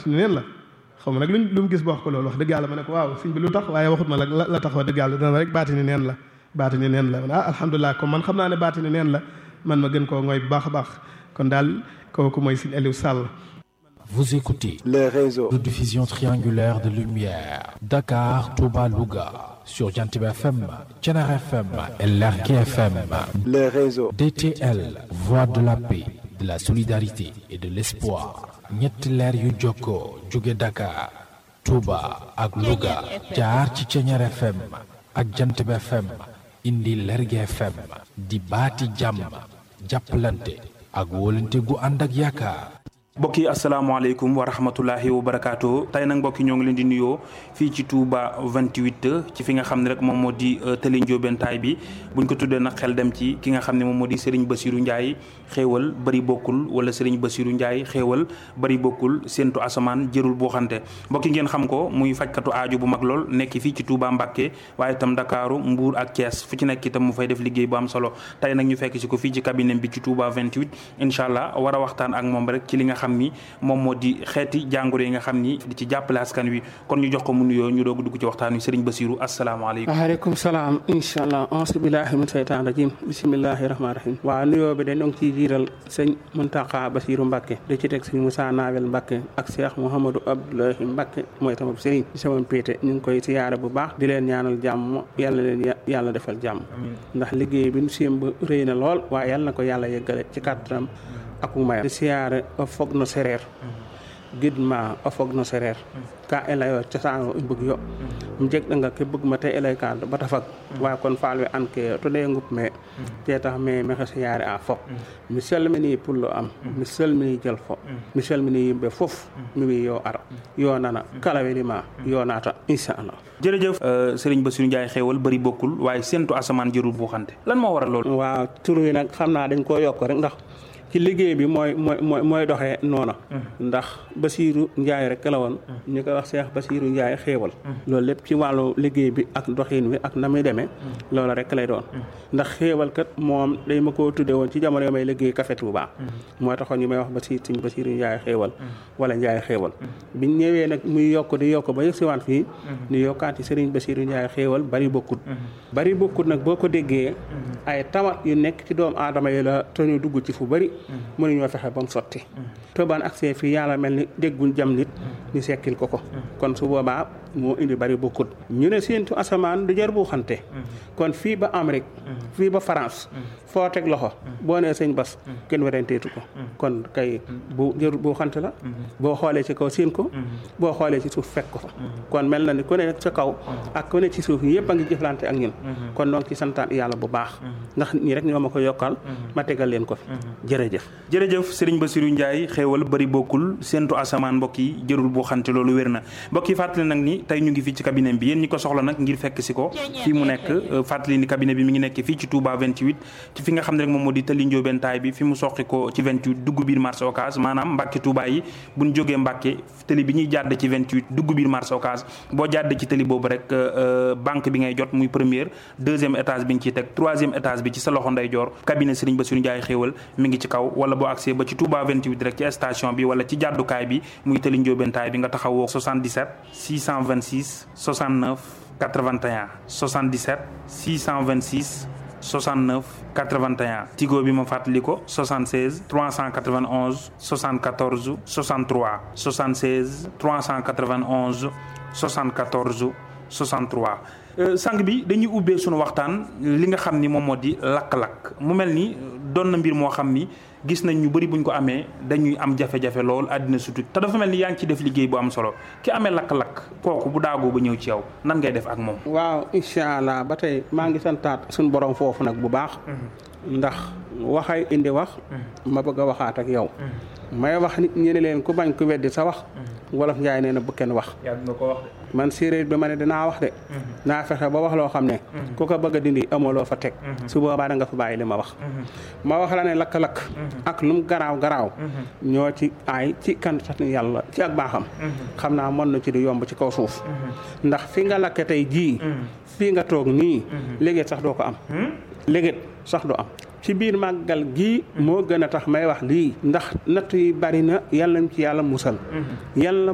ni neen la xaw ma nag luñ lu mu gis ba wax ko loolu wax dëgg yàlla ma ne ko waaw sëñ bi lu tax waaye waxut ma la la tax wax dëgg yàlla dana rek baati ni neen la baati ni neen la ah alhamdulilah comme man xam naa ne baati ni neen la man ma gën koo ngooy bu baax a baax kon daal kooku mooy sëñ Aliou Sall Vous écoutez les réseaux de diffusion triangulaire de lumière Dakar, Touba, Louga sur Jantib FM, Tchenar FM et Lergui FM. les réseaux DTL, voix de la paix, de la solidarité et de l'espoir. ñetti leer yu jokkoo jóge Dakar, Touba ak Louga jaar ci Tchenar FM ak Jantib FM indi Lergui FM di baati jàmm jàppalante ak wóolante gu ànd ak yaakaar. mbokk yi asalaamaaleykum wa rahmatullahi wa barakaatu tey nag mbokk yi ñoo ngi leen di nuyoo fii ci Touba 28 ci fi nga xam ne rek moom moo di tëli njóobentaay bi buñ ko tuddee nag xel dem ci ki nga xam ne moom moo di Serigne Bassirou Ndiaye xéewal bari bokkul wala Serigne Bassirou Ndiaye xéewal bari bokkul séentu asamaan jërul boo xante mbokk yi ngeen xam ko muy fajkatu aaju bu mag lool nekk fii ci Touba Mbacké waaye itam Dakaaru Mbuur ak Thiès fu ci nekk itam mu fay def liggéey bu am solo tey nag ñu fekk si ko fii ci cabinet bi ci Touba 28 incha allah war a waxtaan ak moom rek ci li nga xam ni moom moo di xeeti jàngoro yi nga xam ni di ci jàppale askan wi kon ñu jox ko mu nuyoo ñu doog dugg ci waxtaan wi Serigne Bassirou asalaamaaleykum waaleykum salaam incha allah auzu billahi min seytaan rajim bisimillahi rahmaani rahim waaw nuyoo bi de ñoo ngi ciy jiital sëñ Muntaxa Bassirou Mbacke di ci teg sëñ Moussa Nawel Mbacke ak Cheikh Mouhamadou Abdoulahi Mbacke mooy tamit sëriñ ci sama péete ñu ngi koy siyaare bu baax di leen ñaanal jàmm yàlla leen yàlla defal jàmm ndax liggéey bi nu sémb rëy na lool waaye yàlla na ko yàlla yeggale ci kàttanam ak mayam di siyaare o fog no sereer gidma o fog no sereer ka i leyo cosaan i mbug yo um jeg ɗanga ke bugma te i ley ka bata fag wa kon faal we an ke to ɗe ngup me te tax me maxey siyaare a fop mi salmini pullo am mi salmini jël fo mi salmini yimɓe fof mi wi yo ar yo nana kala welima yo naata inchallah jërëjëf Serigne Bassirou Ndiaye xéewal bari bokkul waaye séentu asamaan jërul boo xante lan moo waral loolu waaw tur yi nag xam naa dañ koo yokk rek ndax ci liggéey bi mooy mooy mooy mooy doxee noona ndax Bassirou Ndiaye rek la woon ñu koy wax Cheikh Bassirou Ndiaye xéewal loolu lépp ci wàllu liggéey bi ak doxin wi ak na muy demee loolu rek lay doon ndax xéewal kat moom day ma koo tudde woon ci jamono may liggéey Café Touba moo taxoon ñu may wax Bassirou Sëñ Bassirou Ndiaye xéewal wala Ndiaye xéewal biñ ñëwee nag muy yokk di yokk ba yëg siwaat fii ñu yokkaat ci Serigne Bassirou Ndiaye xéewal bari bokkut bari bokkut nag boo ko déggee ay tawat yu nekk ci doomu aadama yi la te ñu dugg ci fu bari mënuñoo fexe ba mu sotti tëbaan accès fii yàlla mel ni déggul jam nit ñu sekkil ko ko kon su boobaa moo indi bari bokkut ñu ne séentu asamaan du jar bu xante kon fii ba Amérique fii ba France foo teg loxo boo nee sëñ bas kenn werenteetu ko kon kay bu jër bu xante la boo xoolee ci kaw séen ko boo xoolee ci suuf fekk ko fa kon mel na ni ku ne sa kaw ak ku ne ci suuf yëpp a ngi jëflante ak ñun kon donc ci santaan yàlla bu baax ndax ñi rek ñoo ma ko yokkal ma tegal leen ko fi jërëjëf jërëjëf Serigne Bassirou Ndiaye xéewal bari bokkul séentu asamaan mbokk yi jërul boo xante loolu wér na mbokk yi fàttali nag ni tey ñu ngi fii ci cabinet bi yéen ñi ko soxla nag ngir fekk si ko fii mu nekk fàttali ni cabinet bi mi ngi nekk fii ci Touba 28 ci fi nga xam ne rek moom moo di tëli njóobentaay bi fi mu soqi ko ci 28 dugg biir marché Ocass maanaam Mbàkke Touba yi buñ jógee Mbàkke tëli bi ñuy jàdd ci 28 dugg biir marché Ocass boo jàdd ci tëli boobu rek banque bi ngay jot muy première deuxième étage bi ñu ciy teg troisième étage bi ci sa loxo ndeyjoor cabinet Serigne Bassirou Ndiaye xéewal mi ngi ci kaw wala boo accès ba ci Touba 28 rek ci station bi wala ci jàddukaay bi muy tëli njóobentaay bi nga taxawoo 77 626 69 81 77 626 69 81 Tigo bi ma fàttali ko 76 391 74 63 76 391 74 63 sang bi dañuy ubbee sunu waxtaan li nga xam ni moom moo di lakk-lakk mu mel ni doon na mbir moo xam ni gis nañ ñu bëri buñ ko amee dañuy am jafe-jafe lool àddina sutu te dafa mel ni yaa ngi ci def liggéey bu am solo ki amee lakk-lakk kooku bu daagoo ba ñëw ci yow nan ngay def ak moom. waaw incha allah ba tey maa ngi santaat suñu borom foofu nag bu baax. ndax waxay indi wax. ma bëgg a waxaat ak yow. may wax nit ñi ne leen ku bañ ku weddi sa wax. wolof njaay nee na bu kenn wax. yàgg nga ko wax de. man séeréer bi ma ne dinaa wax de. naa fexe ba wax loo xam ne. ku ko bëgg a dindi amoo loo fa teg. su boobaa da nga fa bàyyi li ma wax. ma wax la ne lakk-lakk. ak lum garaaw garaaw. ñoo ci aay ci kan sax yàlla ci ak baaxam. xam naa mën na ci di yomb ci kaw suuf. ndax fi nga lakke tey jii. fii nga toog nii. léegi sax doo ko am. léegi sax du am. ci biir màggal gii moo gën a tax may wax lii ndax natt yi bari na yàlla ci yàlla musal yàlla